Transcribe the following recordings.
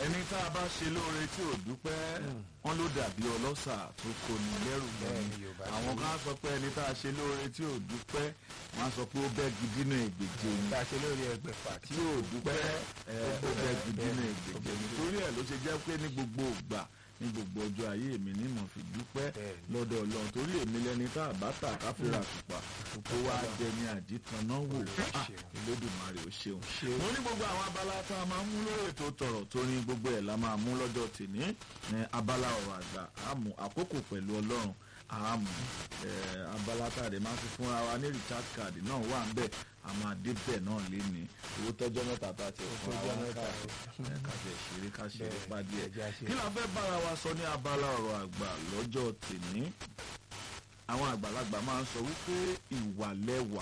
ẹni tá a bá ṣe lóore tí ò dúpẹ́ wọn ló dàbí ọlọ́ṣà tó kó ní lẹ́rù Bẹ́ẹ̀ gan ni Yorùbá ṣe àwọn wí. kan á sọ pé ẹni tá a ṣe lóore tí ò dúpẹ́ wọn á sọ pé ó bẹ́ gidi náà ègbèje ni tá a ṣe lórí ẹgbẹ̀fà tí tí ò dúpẹ́ ẹ ó bẹ́ gidi náà ègbèje ni torí ẹ̀ ló ṣe jẹ́ pé ní gbogbo ìgbà ní gbogbo ọjọ́ ayé mi ní mo fi dúpẹ́ Bẹ́ẹ̀ ni. lọ́dọ̀ Ọlọ́run torí èmi lẹni tá a bá tà káfíńrà tùpà tó wá dẹni àdìtàn náà wò Ah, ṣeun. Olódùmarè ó ṣeun Ṣeun. mo ní gbogbo àwọn abala tá a máa ń mú lórí ètò tọ̀rọ̀ tó ní gbogbo ẹ̀ la máa mú lọ́jọ́ tèmi ní abala ọ̀rọ̀ àgbà àmú àkókò pẹ̀lú ọlọ́run àmú ẹ̀, abala tá a dẹ̀ máa fi fúnra wa ní richard card náà wà ń bẹ̀ a máa dé bẹ̀ náà lé ní owó tọ́jọ́ mẹ́ta tá a ti fún tọ́jọ́ wa mẹ́ta, ká ká fẹ́ ṣeré ká ṣeré Bẹ́ẹ̀, pa díẹ̀ ẹja ṣe. kí la fẹ́ bára wa sọ ní abala ọ̀rọ̀ àgbà lọ́jọ́ tèmi àwọn àgbàlagbà máa ń sọ wípé ìwà lẹwà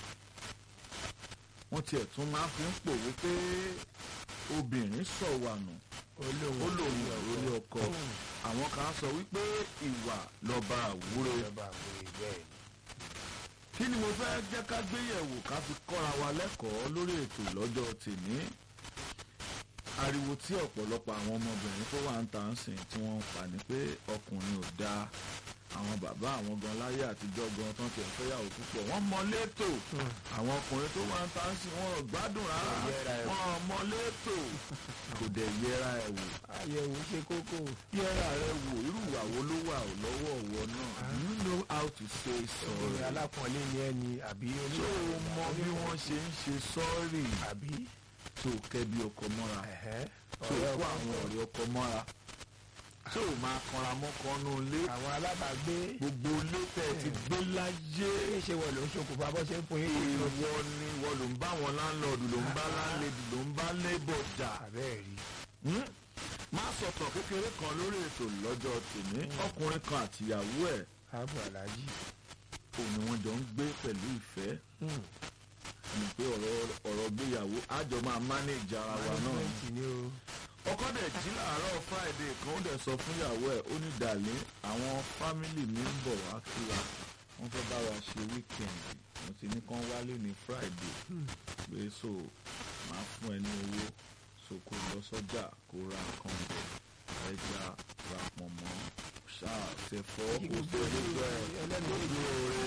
wọ́n tiẹ̀ tún máa fi ń pò wípé obìnrin sọ̀wànù ó lòun lórí ọkọ àwọn kan sọ wípé ìwà lọ́ba àwúre ìjọba àgbèrè bẹ́ẹ̀ kí ni mo fẹ́ jẹ́ ká gbéyẹ̀wò ká fi kọ́ra wa lẹ́kọ̀ọ́ lórí ètò lọ́jọ́ tèmi ariwo tí ọ̀pọ̀lọpọ̀ àwọn ọmọbìnrin tó wà ń ta ń sìn tí wọ́n ń pa ni pé ọkùnrin ò dáa àwọn bàbá àwọn gan láyé àtijọ́ gan tán tiẹ̀ fẹ́yàwó púpọ̀ wọ́n mọ létò àwọn ọkùnrin tó wà ń ta ń sìn wọn ò gbádùn rárá Kò yẹra ẹ̀ wò. wọn ò mọ létò kò dẹ̀ yẹra ẹ̀ wò àyẹ̀wò ṣe kókó yẹra ẹ̀ wò irú ìwà wo ló wà ò lọ́wọ́ ọ̀wọ́ náà do you know how to say sorry obìnrin alápọ̀nlé ni ẹni àbí tó o mọ bí wọ́n ṣe ń ṣe sọ́ọ̀rì àbí tó o kẹ́bi ọkọ mọ́ra ẹ̀hẹ́, tó o ọ̀rẹ́ kó ọkọ. àwọn ọ̀rẹ́ ọkọ mọ́ra tó o máa kanra mọ́kànnú ilé àwọn alábàágbé gbogbo ilé tẹ̀ ti gbé láyé kí ṣe wọ̀ ló ń ṣokùnfà bọ́ ṣe ń fún yín kí ló ìwọ ni wọ́n ló ń bá wọn láńlọ́ọ̀dù ló ń bá láńlẹ́dì ló ń bá lébọ̀ jà àbẹ́ẹ̀ rí Hmm? má sọ̀tọ̀ kékeré kan lórí ètò lọ́jọ́ tèmi ọkùnrin kan àtìyàwó ẹ̀ ààbò aláàjì òun ni wọ́n jọ ń gbé pẹ̀lú ìfẹ́ ni pé ọ̀rọ̀ ọ̀rọ̀ gbéyàwó àjọ máa mánéèjì ara wa náà ni. management ni o ọkọ dẹ̀ jí láàárọ̀ friday kan ó dẹ̀ sọ fún ìyàwó ẹ̀ ó ní dàlẹ́ àwọn fámìlì mi ń bọ̀ wá kí wa wọ́n fẹ́ bá wa ṣe wíkẹ̀ndì mo ti ní kán wálé ní friday pé so máa fún ẹ ní owó so kó lọ sọ́jà kó ra nǹkan bẹ̀ ẹja ra pọ̀nmọ́ ṣáà ṣẹ̀fọ́ kó ṣe gbogbo ẹ̀ lójú oore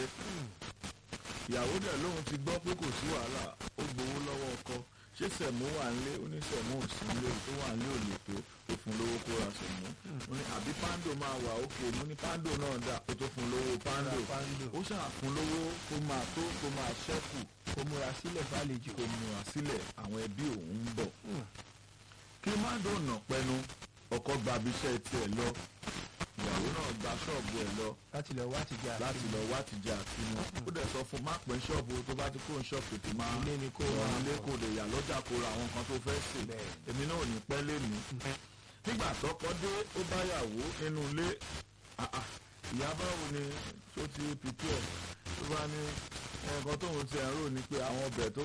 ìyàwó dẹ̀ lóun ti gbọ́ pé kò sí wàhálà ó gbowó lọ́wọ́ ọkọ ṣé sẹ̀mú wà ń lé ó ní sẹ̀mú ò sí nílé tó wà ń lé ò lè tó ó fún lówó kó ra sẹ̀mú ó ní àbí pando máa wà ókè mo ní pando náà dà ó tó fún lówó pando pando. ó ṣáà fún lówó kó máa tó kó máa ṣẹ́kù kó múra sílẹ̀ fàlejò kó múra sílẹ̀ àwọn ẹbí òun ń bọ̀ kí mando nà pẹnu ọkọ gba abiṣẹ́ tiẹ̀ lọ ìyàwó náà gba ṣọ́ọ̀bù ẹ̀ lọ láti lọ wá ti jẹ láti lọ wá ti jẹ àtinú ó dẹ̀ sọ fún má pẹ́ ṣọ́ọ̀bù tó bá ti kó ṣọ́ọ̀bù tètè máa Ilé ni kó rọrùn máa ilé bọ̀. kó lè yà lọ́jà kó ra àwọn nǹkan tó fẹ́ sè Bẹ́ẹ̀. èmi náà ò ní pẹ́ lé mi. nígbà tọ́kọ dé ó bá yàwó nínú ilé Ah, ah, ìyá báwo ni tó ti pìpì ẹ̀ tó bá ní nǹkan tóun ti ẹ̀ ń rò ní pé àwọn ọbẹ̀ tó